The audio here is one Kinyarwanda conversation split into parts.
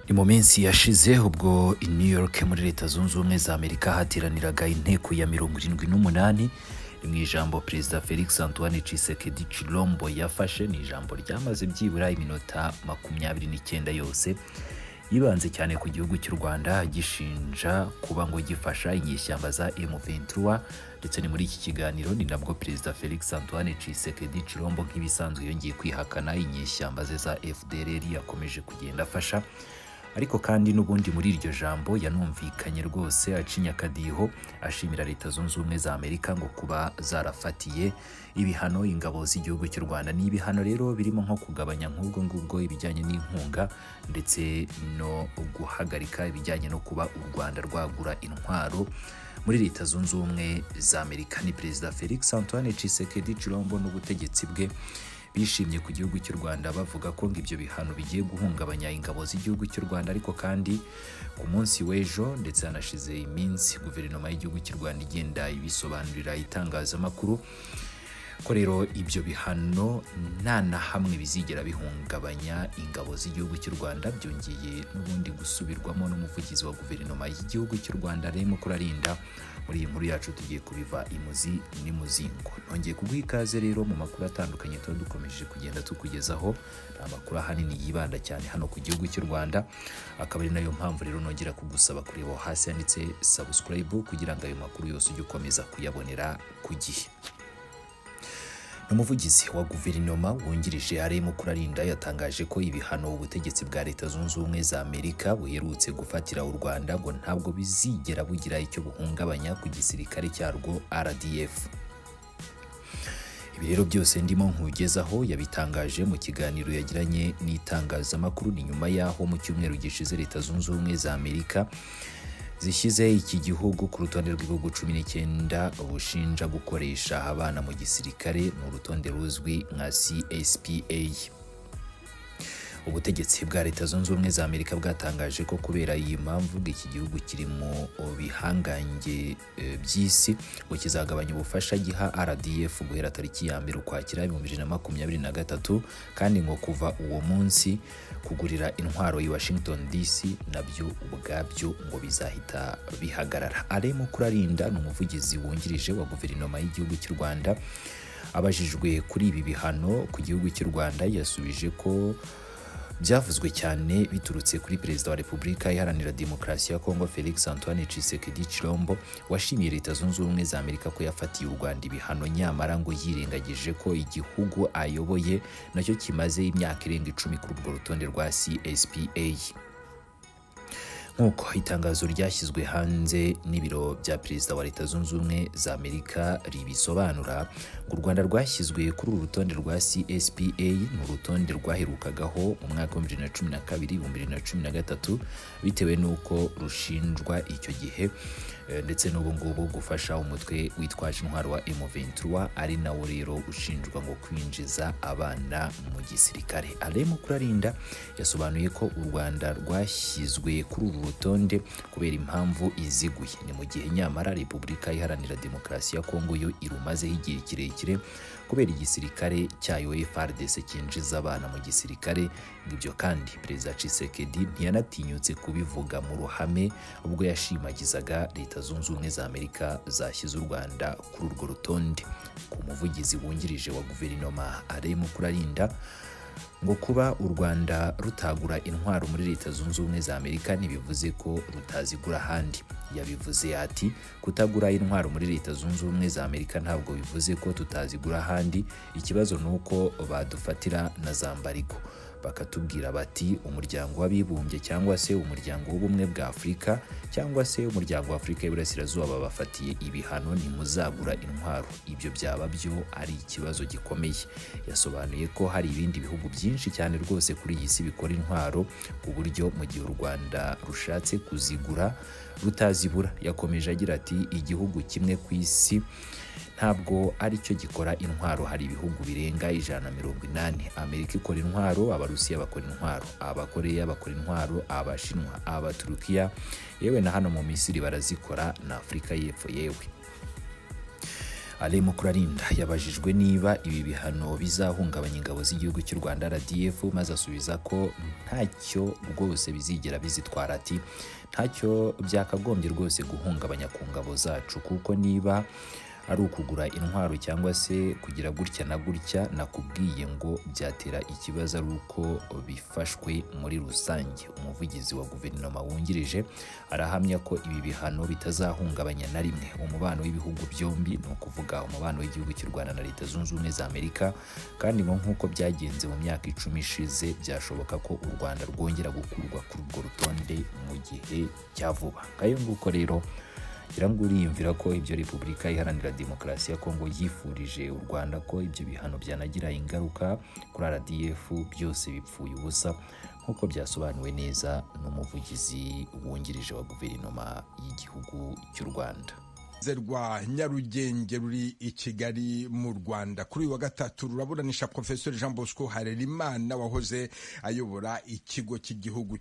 ni mu minsi yashize ubwo i new york muri leta zunze ubumwe za amerika hateraniraga inteko ya mirongo irindwi n'umunani ni mu ijambo perezida felix antoine cisekedi cirombo yafashe ni ijambo ryamaze byibura iminota makumyabiri n'icyenda yose yibanze cyane ku gihugu cy'u rwanda gishinja kuba ngo gifasha inyeshyamba za M23 ndetse ni muri iki kiganiro ni nabwo perezida felix antoine cisekedi cirombo nk'ibisanzwe yongeye kwihakana inyeshyamba ze za fdrr yakomeje kugenda afasha ariko kandi n'ubundi muri iryo jambo yanumvikanye rwose acinya akadiho ashimira leta zunze ubumwe za amerika ngo kuba zarafatiye ibihano ingabo z'igihugu cy'u rwanda ni ibihano rero birimo nko kugabanya nk'ubwo ngubwo ibijyanye n'inkunga ndetse no guhagarika ibijyanye no kuba u rwanda rwagura intwaro muri leta zunze ubumwe za amerika ni perezida felix antoine cisekedi cirombo n'ubutegetsi bwe bishimye ku gihugu cy'u rwanda bavuga ko ngo ibyo bihano bigiye guhungabanya ingabo z'igihugu cy'u rwanda ariko kandi ku munsi w'ejo ndetse hanashize iminsi guverinoma y'igihugu cy'u rwanda igenda ibisobanurira itangazamakuru ko rero ibyo bihano nta na hamwe bizigera bihungabanya ingabo z'igihugu cy'u rwanda byongeye n'ubundi gusubirwamo n'umuvugizi wa guverinoma y'igihugu cy'u rwanda remo kurarinda muri iyi nkuru yacu tugiye kubiva imuzi n'imuzingo nongeye kuguha ikaze rero mu makuru atandukanye tuba dukomeje kugenda tukugezaho ni amakuru ahanini yibanda cyane hano ku gihugu cy'u rwanda akaba ari nayo mpamvu rero nongera kugusaba kureba aho hasi handitse sabusikarayibu kugira ngo ayo makuru yose ujye ukomeza kuyabonera ku gihe umuvugizi wa guverinoma wungirije arimo kurarinda yatangaje ko ibihano ubutegetsi bwa leta zunze ubumwe za amerika buherutse gufatira u rwanda ngo ntabwo bizigera bugira icyo buhungabanya ku gisirikare cyarwo rdf ibi rero byose ndimo nkugezaho yabitangaje mu kiganiro yagiranye n'itangazamakuru ni nyuma y'aho mu cyumweru gishize leta zunze ubumwe za amerika zishyize iki gihugu ku rutonde rw'ibihugu cumi n'icyenda bushinja gukoresha abana mu gisirikare ni urutonde ruzwi nka CSPA ubutegetsi bwa leta zunze ubumwe za amerika bwatangaje ko kubera iyi mpamvu iki gihugu kiri mu bihangange by'isi ngo kizagabanya ubufasha giha rdf guhera tariki ya mbere ukwakira ibihumbi bibiri na makumyabiri na gatatu kandi ngo kuva uwo munsi kugurira intwaro i washington dc nabyo ubwabyo ngo bizahita bihagarara aremo kurarinda ni umuvugizi wungirije wa guverinoma y'igihugu cy'u rwanda abajijwe kuri ibi bihano ku gihugu cy'u rwanda yasubije ko byavuzwe cyane biturutse kuri perezida wa repubulika iharanira demokarasi ya kongo felix antoine cisekedi cirombo washimiye leta zunze ubumwe za amerika ko yafatiye u rwanda ibihano nyamara ngo yirengagije ko igihugu ayoboye nacyo kimaze imyaka irenga icumi kuri urwo rutonde rwa cspa nk'uko itangazo ryashyizwe hanze n'ibiro bya perezida wa leta zunze ubumwe za amerika ribisobanura ngo u rwanda rwashyizwe kuri uru rutonde rwa cspa ni urutonde rwaherukagaho mu mwaka wa bibiri na cumi na kabiri ibihumbi bibiri na cumi na gatatu bitewe n'uko rushinjwa icyo gihe ndetse n'ubu ngubu gufasha umutwe witwaje intwaro wa M23 ari nawo rero ushinjwa ngo kwinjiza abana mu gisirikare aremo kurarinda yasobanuye ko u rwanda rwashyizwe kuri uru rutonde kubera impamvu iziguye ni mu gihe nyamara repubulika iharanira demokarasi ya kongo yo irumazeho igihe kirekire kubera igisirikare cyayo FRDC cyinjiza abana mu gisirikare ibyo kandi perezida Tshisekedi ntiyanatinyutse kubivuga mu ruhame ubwo yashimagizaga leta zunze ubumwe za amerika zashyize u rwanda kuri urwo rutonde ku muvugizi wungirije wa guverinoma aremo kurarinda ngo kuba u rwanda rutagura intwaro muri leta zunze ubumwe za amerika ntibivuze ko rutazigura ahandi yabivuze ati kutagura intwaro muri leta zunze ubumwe za amerika ntabwo bivuze ko tutazigura ahandi ikibazo ni uko badufatira na za mbariko bakatubwira bati umuryango w'abibumbye cyangwa se umuryango w'ubumwe bwa afurika cyangwa se umuryango w'afurika y'iburasirazuba babafatiye ibihano ntimuzagura intwaro ibyo byaba byo ari ikibazo gikomeye yasobanuye ko hari ibindi bihugu byinshi cyane rwose kuri iyi si bikora intwaro ku buryo mu gihe u rwanda rushatse kuzigura rutazibura yakomeje agira ati igihugu kimwe ku isi ntabwo aricyo gikora intwaro hari ibihugu birenga ijana na mirongo inani amerika ikora intwaro abarusiya bakora intwaro abakoreya bakora intwaro abashinwa abaturukiya yewe na hano mu misiri barazikora na afurika y'epfo yewe Alain Mukurarinda yabajijwe niba ibi bihano bizahungabanya ingabo z'igihugu cy'u Rwanda RDF maze asubiza ko ntacyo rwose bizigera bizitwara ati ntacyo byakagombye rwose guhungabanya ku ngabo zacu kuko niba ari ukugura intwaro cyangwa se kugira gutya na gutya nakubwiye ngo byatera ikibazo ari uko bifashwe muri rusange umuvugizi wa guverinoma wungirije arahamya ko ibi bihano bitazahungabanya na rimwe umubano w'ibihugu byombi ni ukuvuga umubano w'igihugu cy'u rwanda na leta zunze ubumwe za amerika kandi ngo nk'uko byagenze mu myaka icumi ishize byashoboka ko u rwanda rwongera gukurwa kuri urwo rutonde mu gihe cya vuba ngayo nguko rero ngira ngo uriyumvira ko ibyo repubulika iharanira demokarasi ya kongo yifurije u rwanda ko ibyo bihano byanagira ingaruka kuri rdf byose bipfuye ubusa nk'uko byasobanuwe neza n'umuvugizi wungirije wa guverinoma y'igihugu cy'u rwanda rwa nyarugenge ruri i kigali mu rwanda kuri uyu wa gatatu ruraburanisha profesor jean bosco harerimana wahoze ayobora ikigo cy'igihugu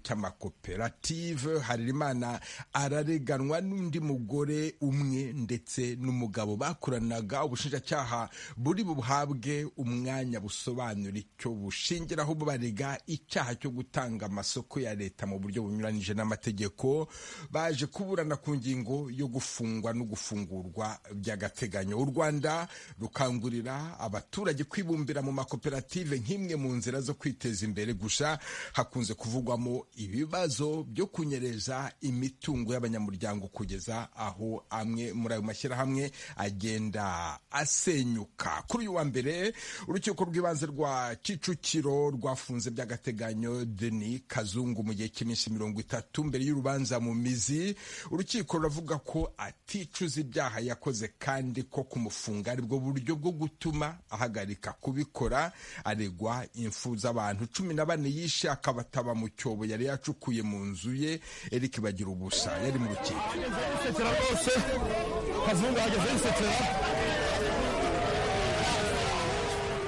cy'amakoperative harerimana arareganwa n'undi mugore umwe ndetse n'umugabo bakoranaga ubushinjacyaha buri buhabwe umwanya busobanura icyo bushingiraho barega icyaha cyo gutanga amasoko ya leta mu buryo bunyuranyije n'amategeko baje kuburana ku ngingo yo gufungwa no gufungwa gufungurwa by'agateganyo u rwanda rukangurira abaturage kwibumbira mu makoperative nk'imwe mu nzira zo kwiteza imbere gusa hakunze kuvugwamo ibibazo byo kunyereza imitungo y'abanyamuryango kugeza aho amwe muri ayo mashyirahamwe agenda asenyuka kuri uyu wa mbere urukiko rw'ibanze rwa kicukiro rwafunze by'agateganyo deni kazungu mu gihe cy'iminsi mirongo itatu mbere y'urubanza mu mizi urukiko ruravuga ko aticuza acuza ibyaha yakoze kandi ko kumufunga aribwo buryo bwo gutuma ahagarika kubikora aregwa imfu z'abantu cumi na bane yishe akabataba mu cyobo yari yacukuye mu nzu ye eric bagira ubusa yari mu rukiko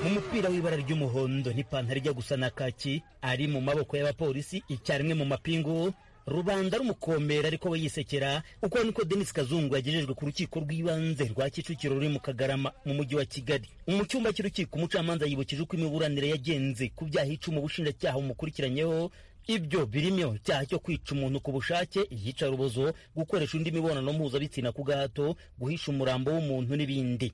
mu mupira w'ibara ry'umuhondo n'ipantaro ijya gusa na kaki ari mu maboko y'abapolisi icyarimwe mu mapingu rubanda rumukomera ariko we yisekera uko niko Denis Kazungu yagejejwe ku rukiko rw'ibanze rwa Kicukiro ruri mu Kagarama mu mujyi wa Kigali mu cyumba cy'urukiko umucamanza yibukije uko imiburanire yagenze ku byaha icuma ubushinjacyaha bumukurikiranyeho ibyo birimo icyaha cyo kwica umuntu ku bushake iyicarubozo gukoresha undi mibonano mpuzabitsina ku gahato guhisha umurambo w'umuntu n'ibindi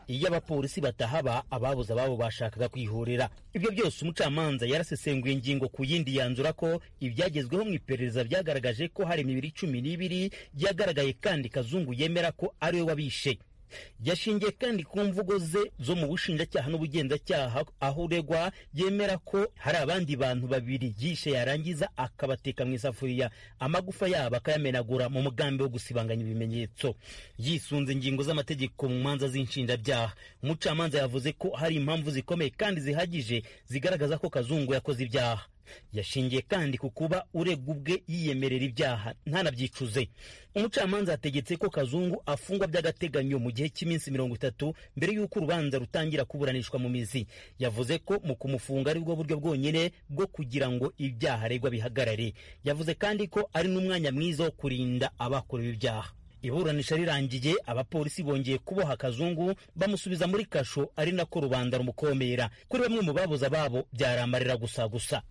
iyo abapolisi batahaba ababuze ababo bashakaga kwihorera ibyo byose umucamanza yarasesenguye ingingo ku yindi yanzura ko ibyagezweho mu iperereza byagaragaje ko hari imibiri cumi n'ibiri byagaragaye kandi kazungu yemera ko ari we wabishe yashingiye kandi ku mvugo ze zo mu bushinjacyaha n'ubugenzacyaha aho uregwa yemera ko hari abandi bantu babiri yishe yarangiza akabateka mu isafuriya amagufa yabo akayamenagura mu mugambi wo gusibanganya ibimenyetso yisunze ingingo z'amategeko mu manza z'inshinjabyaha umucamanza yavuze ko hari impamvu zikomeye kandi zihagije zigaragaza ko kazungu yakoze ibyaha yashingiye kandi ku kuba urega ubwe yiyemerera ibyaha ntanabyicuze umucamanza yategetse ko kazungu afungwa by'agateganyo mu gihe cy'iminsi mirongo itatu mbere y'uko urubanza rutangira kuburanishwa mu mizi yavuze ko mu kumufunga ari bwo buryo bwonyine bwo kugira ngo ibyaha aregwa bihagarare yavuze kandi ko ari n'umwanya mwiza wo kurinda abakorewe ibyaha iburanisha rirangiye abapolisi bongeye kuboha kazungu bamusubiza muri kasho ari nako rubanda rumukomera kuri bamwe mu babuze ababo byaramarira gusa gusa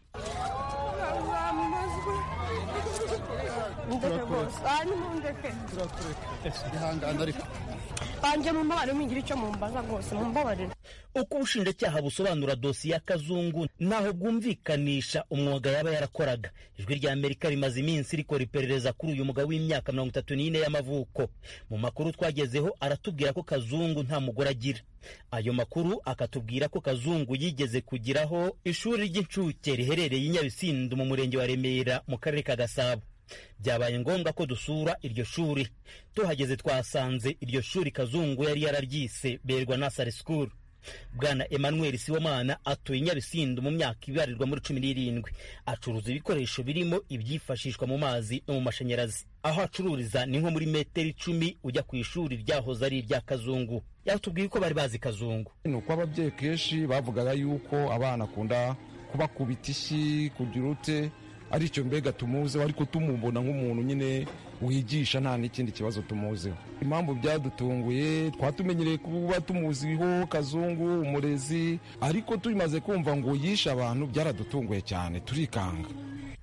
uko ubushinjacyaha busobanura dosiye ya kazungu ntaho bwumvikanisha umwuga yaba yarakoraga ijwi rya amerika rimaze iminsi rikora iperereza kuri uyu mugabo w'imyaka mirongo itatu n'ine y'amavuko mu makuru twagezeho aratubwira ko kazungu nta mugore agira ayo makuru akatubwira ko kazungu yigeze kugiraho ishuri ry'incuke riherereye i nyabisindu mu murenge wa remera mu karere ka gasabo byabaye ngombwa ko dusura iryo shuri tuhageze twasanze iryo shuri kazungu yari yararyise berwa nasari sikuru bwana emmanuel siwomana atuye nyabisindu mu myaka ibarirwa muri cumi n'irindwi acuruza ibikoresho birimo ibyifashishwa mu mazi no mu mashanyarazi aho acururiza ni nko muri metero icumi ujya ku ishuri ryahoze ari irya kazungu yatubwiye ko bari bazi kazungu ni uko ababyeyi kenshi bavugaga yuko abana akunda kubakubita ishyi kugira ute aricyo mbega tumuziho ariko tumubona nk'umuntu nyine wigisha nta n'ikindi kibazo tumuziho impamvu byadutunguye twatumenyereye kuba tumuziho kazungu umurezi ariko tumaze kumva ngo yishe abantu byaradutunguye cyane turikanga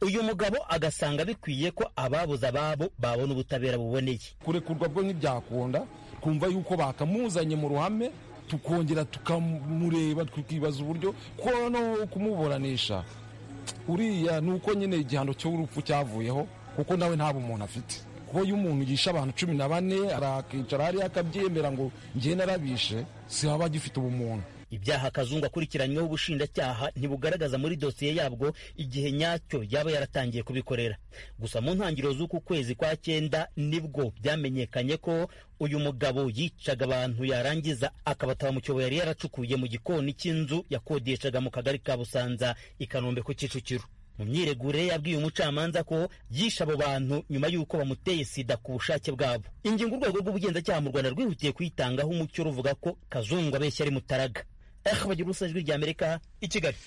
uyu mugabo agasanga bikwiye ko ababuze ababo babona ubutabera buboneye kurekurwa bwo ntibyakunda twumva yuko bakamuzanye mu ruhame tukongera tukamureba tukibaza uburyo kuko no kumuburanisha uriya ni uko nyine igihano cy'urupfu cyavuyeho kuko nawe nta bumuntu afite kuko iyo umuntu yishe abantu cumi na bane arakicara hariya akabyemera ngo njye narabishe si haba agifite ubumuntu ibyaha kazungu akurikiranyweho ubushinjacyaha ntibugaragaza muri dosiye yabwo igihe nyacyo yaba yaratangiye kubikorera gusa mu ntangiriro z'uku kwezi kwa cyenda nibwo byamenyekanye ko uyu mugabo yicaga abantu yarangiza akabataba mu cyobo yari yaracukuye mu gikoni cy'inzu yakodeshaga mu kagari ka busanza i kanombe ku kicukiro mu myiregure yabwiye umucamanza ko yishe abo bantu nyuma y'uko bamuteye sida ku bushake bwabo ingingo urwego rw'ubugenzacyaha mu rwanda rwihutiye kuyitangaho umucyo ruvuga ko kazungu abeshya ari mutaraga ahubwo ijwi ry'amerika i kigali